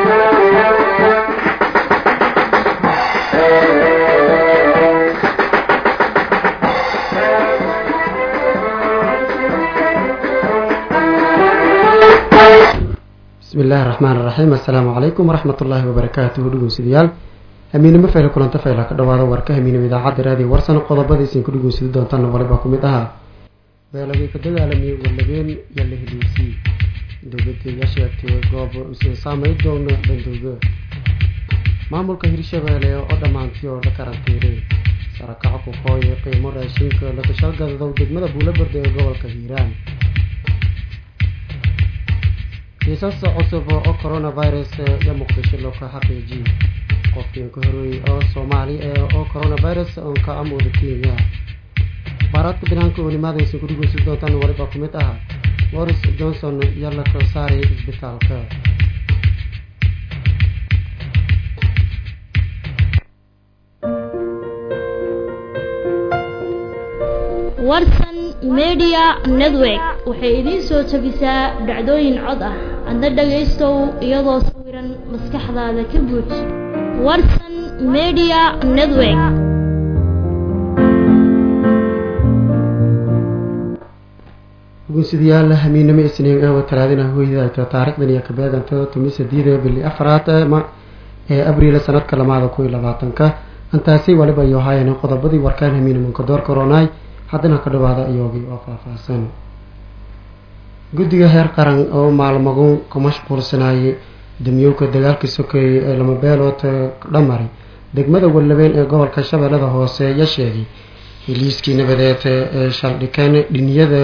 bismi illaahi raxmaan iraxiim assalaamu calaykum waraxmat ullaahi wabarakaatuhu dhegeystayaal hamiinimo fayla kulanta fayla ka dhawaada warka hamiinimo idaacadda raadiyo warsan qodobadiisin ku dhegeysadi doontaana waliba ku mid ahaa beelagii ka dagaalamiyey walabeen iyo la heliisii dowladdeeda sheegtay goob usan saamay doono bandooga maamulka hirshabeelle oo dhammaantii oo la karantiiray sarakaco ku hooye qiimo raashinka lakashalgadadow degmada buulabarda ee gobolka hiiraan kiisas cusub oo coronavirus iyo muqdisho loo ka xaqiijiyey qofkiin ka horreeyey oo soomaali ee oo coronavirus oon ka amooda kenya baaraadka banaanka oo nimaadaysa ku dhigeysi doontaan waliba ku mid ah boris johnson iyo la soo saaray isbitaalka warsan media network waxay idiin soo jabisaa dhacdooyin cod ah adna dhagaystow iyadoo sawiran maskaxdaada ka buuj warsan media network gunsadayaal hamiinimo isniin ee talaadina hoydayta taarikhdan iyo kabeegantada tumi sideeda bili afraad ee abriil sanadka lamaada kun iyo labaatanka intaasi waliba iyo haayeen qodobadii warkaan hamiinimanka door koronaay haddana ka dhawaada iyoogii oo faahfaahsan guddiga heer qaran oo maalmagun ku mashquulsanayay damyowka dagaalka sokeeyey ee lama beelood dhamari degmada wallabeen ee gobolka shabeellada hoose ya sheegay heliiskii nabadeed ee shaldhikeen dhiniyada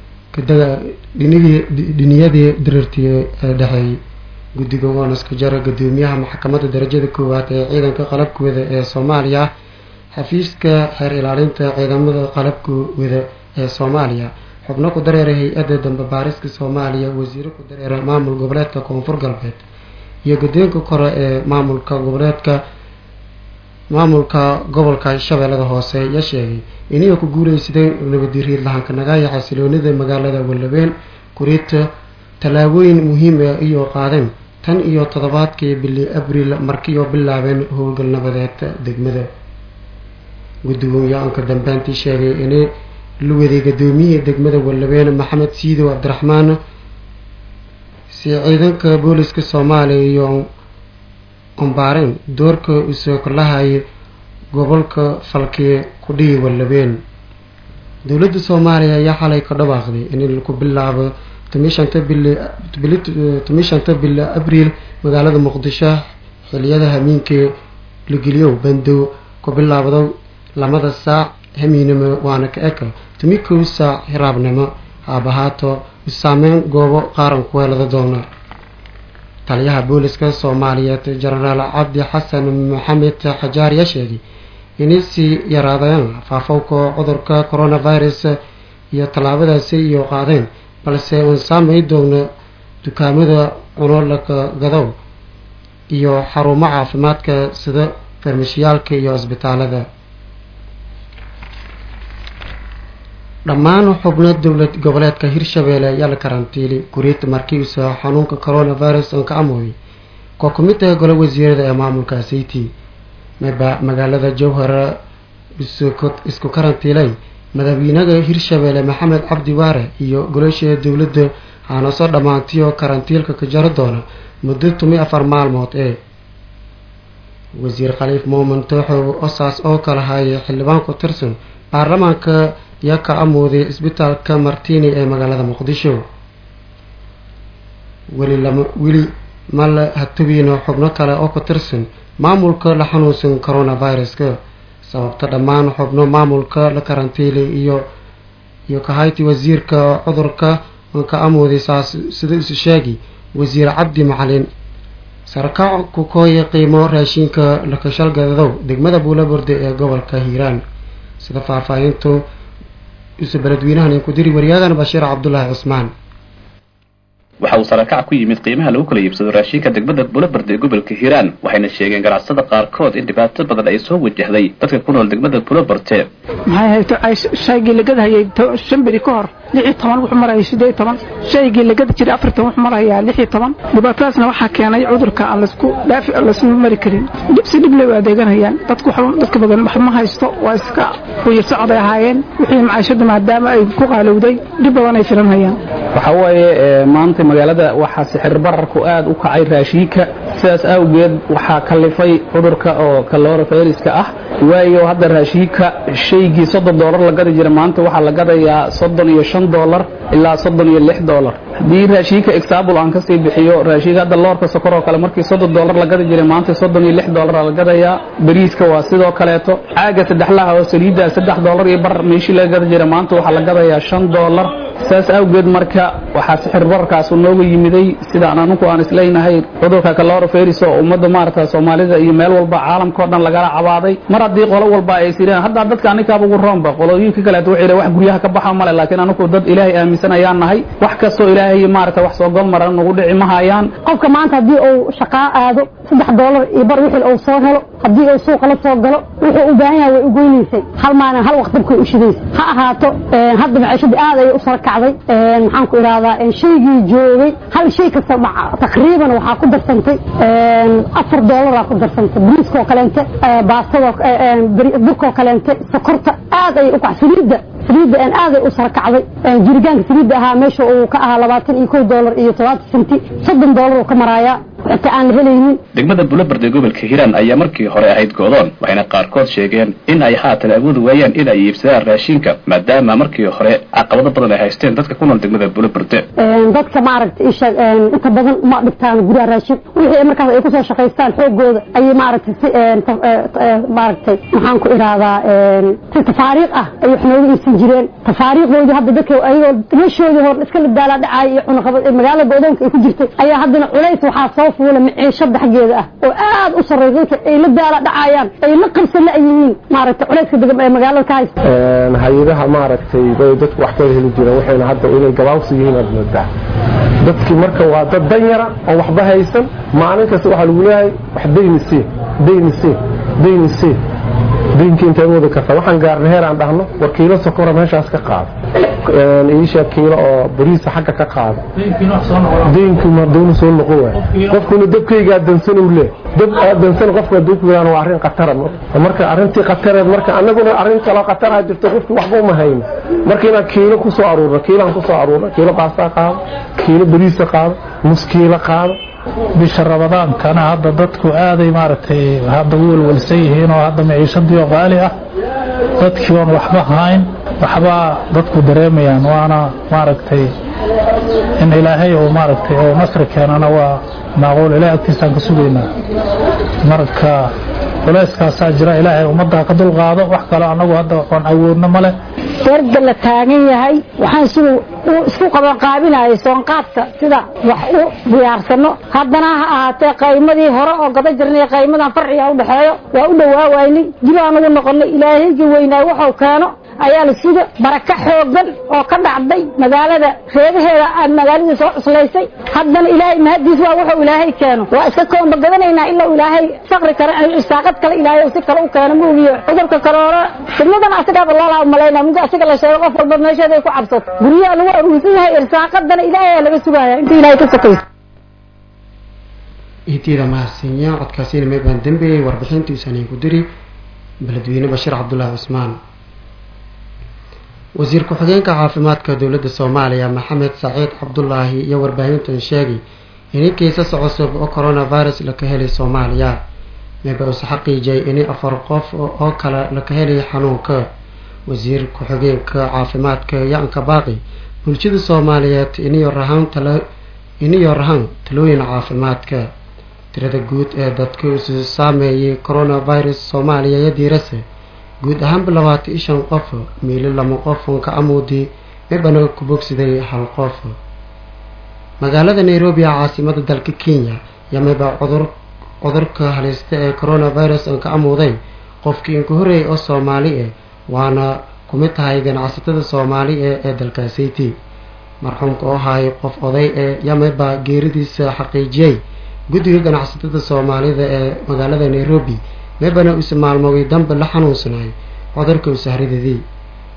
dhiniyadii diriirtii ee dhexeeyey guddiga oonaska jara gudoomiyaha maxkamadda darajada koowaad ee ciidanka qalabkooda ee soomaaliya xafiiska xeer ilaalinta ciidamada qalabka wada ee soomaaliya xubno ku dareera hay-adda dambe baariska soomaaliya wasiiro ku dareera maamul goboleedka koonfur galbeed iyo guddoonka kore ee maamulka goboleedka maamulka gobolka shabeellada hoose ya sheegay inay ku guuleysadeen nabadiriid lahanka nagaaya xasiloonida magaalada wallabeen kuriita tallaabooyin muhiim ah iyo qaadeen tan iyo toddobaadkii bili abriil markiioo bilaabeen howlgal nabadeed degmada guddigu yo-aanka dambeyntii sheegay inay la waday gudoomiyihii degmada wallabeen maxamed siidow cabdiraxmaan si ciidanka booliska soomaaliya iyo ombaareen doorka usoo kalahayay gobolka falkii kudhigi wallabeen dowladda soomaaliya ayaa xalay ka dhawaaqday in laku bilaabo tomi shanta bili abriil magaalada muqdisho xiliyada hamiinkii la geliyow bandow ku bilaabdo lamada saac hamiinimo waana ka eka tumi kow saac hiraabnimo haabahaato saameyn goobo qaaran ku helada doona taliyaha booliska soomaaliyeed jenaraal cabdi xasan maxamed xajaar yaa sheegay inay sii yaraadeen faafowka cudurka coronavirus iyo tallaabadaasi iyo qaadeen balse uun saamay doona dukaamada cunolaka gadow iyo xarumo caafimaadka sida farmashiyaalka iyo isbitaalada dhammaan xubno dowlad goboleedka hirshabeelle ayaa la karantiilay kuriita markiisa xanuunka coronavirus oon ka amooday koo ku mid ah golo wasiirada ee maamulka city maba magaalada jowhar isku karantiilay madaxweynaha hirshabeelle maxamed cabdi waare iyo golosha dowladda aana soo dhammaantiyo karantiilka ka jaro doona muddo tumi afar maalmood ee wasiir khaliif muumin tooxow osaas oo kala hayay xildhibaan ku tirsan baarlamaanka yaa ka amooday isbitaalka martini ee magaalada muqdisho weli lama weli ma la hatubiino xubno kale oo ku tirsan maamulka la xanuunsan coronaviruska sababta dhammaan xubno maamulka la karantiilay iyo iyo kahayti wasiirka cudurka ka amooday saas sida isu sheegi wasiir cabdi macalin sarkaac ku kooya qiimo raashinka lakashalgadadow degmada buulaburde ee gobolka hiiraan sida faahfaahintu isu beledweynahan ku diri wariyaadan bashiir cabdulaahi cusmaan waxa uu sarakac ku yimid qiimaha lagu kala iibsado raashinka degmada buulabarde ee gobolka hiiraan waxayna sheegeen ganacsada qaarkood in dhibaato badan ay soo wajahday dadka ku nool degmada buulabarte maxay hayto ay shaygii la gadahayay shan beri ka hor lix iyo toban wuxuu maraya siddeed iyo toban shaygii la gadi jiray afartan wuxuu marayaa lix iyo toban dhibaatadaasna waxaa keenay cudurka aan laisku dhaafi laisma mari karin si dhibley u adeeganayaan dadku dadka badan wax ma haysto waa iska quyir socday ahaayeen wixii macaashada maadaama ay ku qaalowday dhib badan ay filanhayaan waxaa waaye maanta magaalada waxaa sixir bararku aad u kacay raashiinka sidaas awgeed waxaa kalifay cudurka oo kaloora fayriska ah waayo hadda raashiinka shaygii soddon doolar la gadi jira maanta waxaa la gadayaa soddon iyo shan doolar ilaa soddon iyo lix doolar haddii raashiinka exaabul aan kasii bixiyo raashiinka hadda loorka sokor oo kale markii soddon doolar la gadi jiray maanta soddon iyo lix doolar la gadayaa bariiska waa sidoo kaleeto caaga saddexlaha oo saliidda saddex doolar iyo bar meeshii laga gadi jiray maanta waxaa la gadayaa shan doolar saas awgeed marka waxaa sixir bararkaasu nooga yimiday sidaan anugu aan isleynahay cudurka kaloora fayris oo ummadda maaragta soomaalida iyo meel walba caalamka o dhan lagala cabaaday mar haddii qolo walba ay sireen hadda dadka anikaaba ugu roonba qolooyinka kaleeto waxay wax guryaha ka baxa male laakiin anugu dad ilaahay aaminsan ayaan nahay wax kastoo ilaahay maaragta wax soo gol maran nagu dhici ma hayaan qofka maanta haddii uu shaqaa aado saddex doolar iyo bar wixii uu soo helo haddii uu suuqa la soo galo wuxuu u baahan yahay way u goynaysay hal maalin hal waqt dabkay u shidaysay ha ahaato hadda maciishadii aad ayay u sara kacday maxaan ku idhahdaa shaygii joogay hal shay kasta taqriiban waxaa ku darsantay afar doolaraa ku darsantay bariiskoo kaleente baastadoo burkoo kaleente sokorta aad ayay u kac saliidda saliidda aaday u sara kacday jirigaanka saliidda ahaa meesha uu ka ahaa labaatan iyo kow doolar iyo todobaatan senti soddon doolar uu ka maraayaa inta aan helaynin degmada bulobard ee gobolka hiiraan ayaa markii hore ahayd goodoon waxayna qaarkood sheegeen in ay haatan awoodi waayaan in ay iibsadaan raashinka maadaama markii hore caqabado badan ay haysteen dadka ku nool degmada buloberde dadka maaragta isheeg inta badan ma dhigtaan guryaha raashin wixii markaas ay kusoo shaqaystaan xoogooda ayay maaragtay si maaragtay maxaan ku idhahdaa si tafaariiq ah ay wax nooga iibsan jireen tafaariiqdoodii hadda dadka ayagoo meeshoodii hor iska ladaalaa dhacay iyo cunaqabad magaalada goodoonka ay ku jirtay ayaa haddana culays waxaa soo fuula maciishada xaggeeda ah oo aad u sarreysa dadka ay la daala dhacayaan ay la qabsan la yihiin maaragtay culayska degam ee magaalada ka haysta hay-adaha maaragtay bay dadku wax ka heli jireen waxayna hadda inay gabaabsi yihiin aad moodaa dadkii marka waa dad dan yara oo waxba haysan maalin kasta waxaa lagu leeyahay wax dayni sii dayni sii dayni sii daynki intaad wadi kartaa waxaan gaarna heer aan dhahno war kiilo sokora meeshaas ka qaado iisha kiilo oo bariisa xagga ka qaado daynkii madoonu soo noqon waay qofkuna dabkaygaa dansan uu lee dab aad dansan qofka hadduu ku yidhahdo waa arrin khatara marka arrintii khatareed marka annaguna arrin kaloo khataraha jirto qofkii waxba uma hayno marka inaan kiilo ku soo aruurno kiilaan ku soo aruurno kiilo baastaa qaado kiilo bariisa qaado nus kiilo qaado bisha rabadaankana hadda dadku aaday maaragtay hadda u welwelsan yihiin oo hadda maciishadii oo qaali ah dadkii oon waxba hayn waxbaa dadku dareemayaan waana maaragtay in ilaahay uu maaragtay oo nasri keenana waa maaquul ilahay agtiisaan ka sugaynaa marka culayskaasaa jira ilaahay ummaddaa ka dulqaado wax kale annagu hadda oon awoodno male beerda la taagan yahay waxaan siduu uu isku qabanqaabinayay soonqaadka sida wax u diyaarsano haddana ha ahaatee qaymadii hore oo gada jirnay qaymadan farciga u dhexeeyo waa u dhawaawaynay dib aan ugu noqonnay ilaahayga weynaay waxuu keeno ayaa la suga baraka xoogan oo ka dhacday magaalada reebaheeda aad magaaladii soo cuslaysay haddana ilaahay mahadiis waa wuxuu ilaahay keeno waa iska koomba gadanaynaa ilaa ilaahay faqri kale irsaaqad kale ilaahay si kale u keeno muugiyo cudurka kaloora fidnadan asigaaba loolaa malaynaa muddo asiga la sheego qof walba meesheeda ay ku cabsato guryaha lagu aruursan yahay irsaaqadana ilaahay ayaa laga sugaya inta ilaahay ka sokayso intiida mahadsanyaa codkaasina meebaan dambeeyey warbixintiisaan iinku diri beledweyne bashiir cabdulaahi cusmaan wasiir ku-xigeenka caafimaadka dowladda soomaaliya maxamed saciid cabdulaahi iyo warbaahintan sheegay inay kiisas cusub oo coronavirus laka helay soomaaliya meeba uuse xaqiijiyay inay afar qof oo kale laka helay xanuunka wasiir ku-xigeenka caafimaadka yaanka baaqi bulshada soomaaliyeed iniyo rahaan tala iniyo rahaan talooyin caafimaadka tirada guud ee dadka isu saameeyay coronavirus soomaaliya iyo diirase guud ahaanba labaatan iyo shan qof miili lama qof ka amuudi mibana ku bogsiday hal qof magaalada nairobi ee caasimada dalka kenya yaa miba cudur cudurka halista ee coronavirus ka amuuday qofkii inka horeeyay oo soomaali ah waana kumid tahay ganacsatada soomaali ee ee dalkaasiti marxuumka oo ahay qof oday ee yamiba geeridiisa xaqiijiyey guddiga ganacsatada soomaalida ee magaalada nairobi meebana uuse maalmoogay dambe la xanuunsanay cudurka usahridadii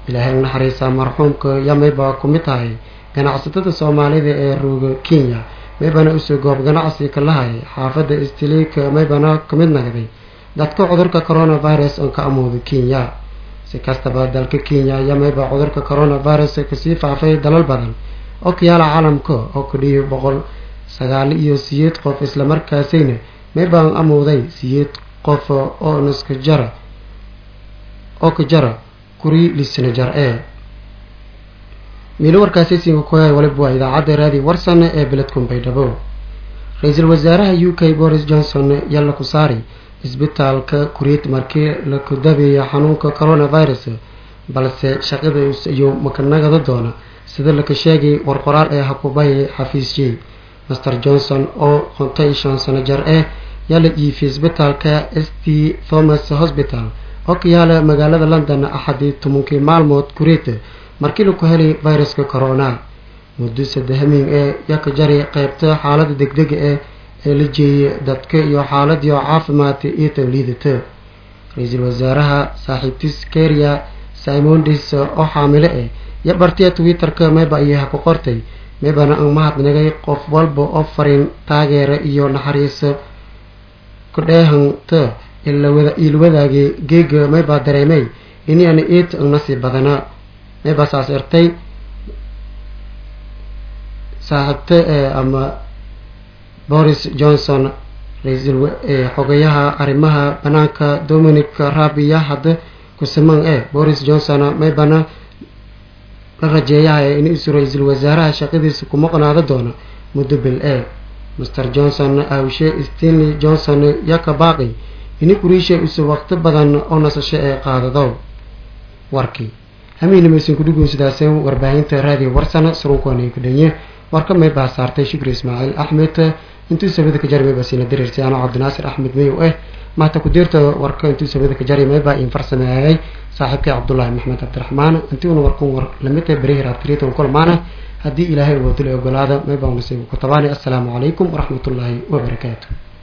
ilaahay unaxariisa marxuumka ya mayba ku mid tahay ganacsatada soomaalida ee rooga kenya maybana usoo goob ganacsi ka lahay xaafadda istiliika maybana ka mid nagday dadka cudurka coronavirus oo ka amooda kenya si kastaba dalka kenya ayaa mayba cudurka coronavirus kasii faafay dalal badan oo ka yaala caalamka oo ku dhihi boqol sagaal iyo siyeed qof islamarkaasayna maybaan amooday siyeed qof oo naska jara oo ka jara kuri lisna jar ee miilo warkaasi siinka kuhay waliba waa idaacadda raadi warsan ee beledkun baydhabo ra-iisul wasaaraha u k boris johnson yalla ku saari isbitaalka kuriid markii la kudabeeya xanuunka coronavirus balse shaqada iyo makanagada doona sida laka sheegay warqoraal ee hakubay xafiis j master johnson oo qontay shan sano jar eh yaa la iifiyay isbitaalka s t thomas hospital oo ka yaala magaalada london axadii tobankii maalmood kuriid markii laku helay viruska corona muddo sadehamiin ee yaa ka jari qeybta xaalada degdega eh ee la jeeyay dadka iyo xaaladii oo caafimaad iyo tawliidata ra-iisul wasaaraha saaxiibtis keria simondis oo xaamile ah iyo bartiya twitter-ka mayba ayaha ku qortay maybana aan mahadnagay qof walba oo fariin taageera iyo naxariisa ku dheehanta ila wadaagay geega maybaa dareemay iniana it nasiib badana maybaa saas ertay saaxiibta ee ama boris johnson ra-iisul xogayaha arrimaha banaanka dominic rabiya hadda kusiman ee boris johnson maybana la rajeeyaha in isu ra-iisul wasaaraha shaqadiisa kuma qanaado doono muddo bil ee master johnson awshe stanley johnson yaa ka baaqi ini kuriisha isu waqti badan oo nasasho ee qaadado warkii hamiinimaysan kudhugun sidaaseen warbaahinta raadiyo warsana surunkoona ku dhanye warka may baa saartay shukri ismaaciil axmed intuu sabada ka jari mayba siina diriirtay anoo cabdinaasir axmed mayow eh mahta ku-diirta warka intuu sabada ka jari maybaa in farsameeyay saaxiibkii cabdullaahi maxmed cabdiraxmaan intiuna warkun war lamid tahay berihir abtiriitan kulmaana haddii ilaahay uu wadula ogolaada maybaa nasiibu ku tabaani assalaamu calaykum waraxmatullaahi wabarakaatu